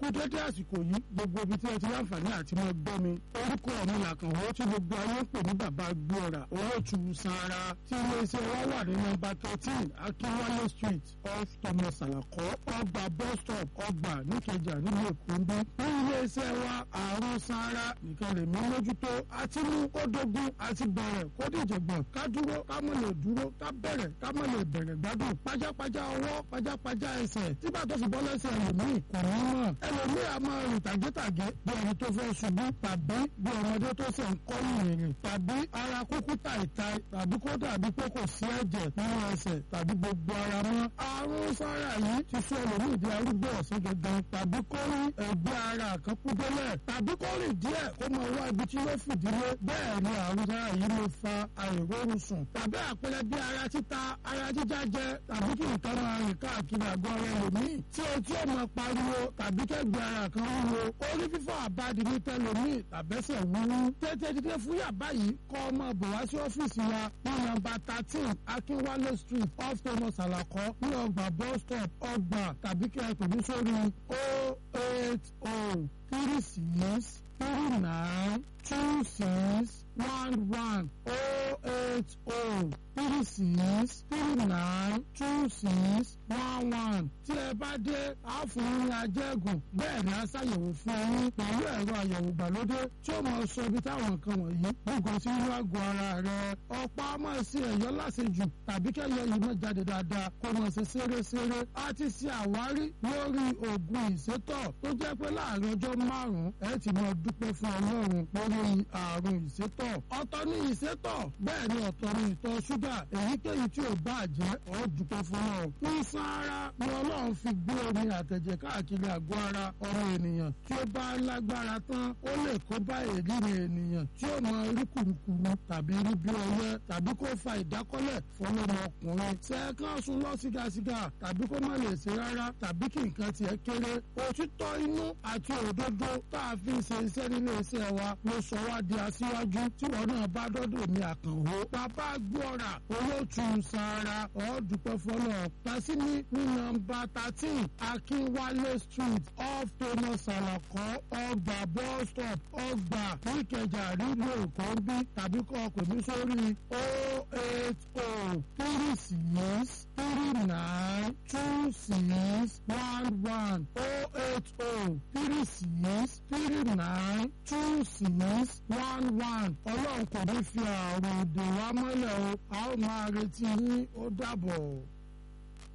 kú dédé àsìkò yìí gbogbo ibi tí ẹ ti láǹfààní àti máa gbọ́ mi orúkọ mi làkànwó tí gbogbo ayé ń pè ní bàbá gbóra owó tu sanra tí iléeṣẹ́ wa wà ní nọ́mbà thirteen akínwálé street off thomas alakọ ọgbà bus stop ọgbà níkẹjà nílùú èkó ń bí ní iléeṣẹ́ wa àrùn sanra nìkan lè mú mójútó àti mú kó dógún àti bẹ̀rẹ̀ kó dìjẹ̀gbọ̀n ká dúró ká mọ̀ lè dúró ká bẹ̀rẹ̀ ká mọ̀ lè bẹ̀rẹ̀ gbádùn pajápajá ọwọ́ pajápajá ẹsẹ̀ tí bàtọ́ fi bọ́ lẹ́sẹ̀ ẹlòmíì kò ní mọ̀ ẹlòmíì a máa rìn tàgétàgé bí ẹni tó fẹ́ ṣubú tàbí bí ọmọdé tó ṣe ń kọ́ ìrìn tàbí ara kúkú tàìtàì tàbí kó dàbí pé kò sí ẹ̀jẹ̀ nínú ẹsẹ̀ tàbí gbogbo ara mọ́ àrùn sára yìí ti sọ ẹlòmíì di arúgbó ọ̀sán gangan tàbí kó rí ẹgbẹ́ ara kan kú délẹ̀ tàbí kó rìn díẹ̀ kó máa wá ibi tí yóò fìdílé bẹ́ẹ̀ ni àrùn sára yìí lè fa àìrórun sùn tàbí àpẹẹrẹ bí ara títa ara jíjá jẹ tàbí kí nǹkan máa rìn káàkiri àgọ́ ara ẹlòmíì tí etí ò máa pariwo tàbí kẹ́gbẹ́ ara kan wúwo orí fífọ́ àbádi ní tẹlòmíì tàbẹ́sẹ̀ wúwú tètè dídé fún yàbá yìí kọ́ ọmọ bò wá sí ọ́fíìsì wa ní nọ́mbà thirteen akínwálé street off thomas alakọ ní ọgbà bus stop ọgbà tàbí kí ẹ pè mí sórí o eight o three six three nine two six one one o eight o three six three nine two six one one tí ẹ bá dé a fún yín ní ajẹ́gùn bẹ́ẹ̀ ni a ṣàyẹ̀wò fún yín pẹ̀lú ẹ̀rọ àyẹ̀wò ìgbàlódé tí ó máa sọ ibi táwọn nǹkan wọ̀nyí gbogbo sí inú àgọ́ ara rẹ̀ ọ̀pá máa ṣe ẹ̀yọ́ láṣejù tàbí kẹ́yọ yìí máa jáde dáadáa kó máa ṣe ṣeréṣeré a ti ṣe àwárí lórí oògùn ìsétọ̀ tó jẹ́ pé láàrin ọjọ́ márùn-ún ẹ ti máa dúpẹ́ fún ọlọ́run lórí àrùn ìsétọ̀ ọ̀tọ̀ ní ìsétọ̀ bẹ́ẹ̀ ni ọ̀tọ̀ ní ìtọ̀ ṣúgà èyíkéyìí tí ò bá jẹ́ ọ́ dúpẹ́ fún ọ. ìsan ara ni ọlọ́run fi gbé omi àtẹ̀jẹ̀ káàkiri àgọ́ ara ọmọ ènìyàn tí ó bá lágbára tán ó lè kó bá èríri ènìyàn tí ó mọ rí kùrukùru tàbí rí bí ọyẹ́ tàbí kó fa ìdákọ́lẹ̀ fọlọ́mọ ọkùnrin sẹ́ẹ̀kan sùn lọ sígasiga tàbí kó má lè ṣe rárá tàbí kí nǹkan tiẹ̀ kéré òtítọ́ inú àti òdodo tá a fi ṣe iṣẹ́ nílé iṣẹ́ wa ló sọ wá di aṣíwájú tí wọn náà bá dọ́dọ̀ mi àkànwó bàbá gbọ́ra olóòtú sara ọ̀ọ́dúpẹ́ fọlọ́ pàṣẹ ní ní nọ́mbà thirteen akínwálé street off thomas alakọ ọgbà bus stop ọgbà níkẹjà nílùú èkó ń bí tàbí kọ́ ọkọ̀ ní sórí o eight o three six three nine two six one one o eight o three six three nine two six one one ọlọ́run kò ní fi àrùn ìdè wa mọ́lẹ̀ o a ó máa retí yín ó dàbọ̀.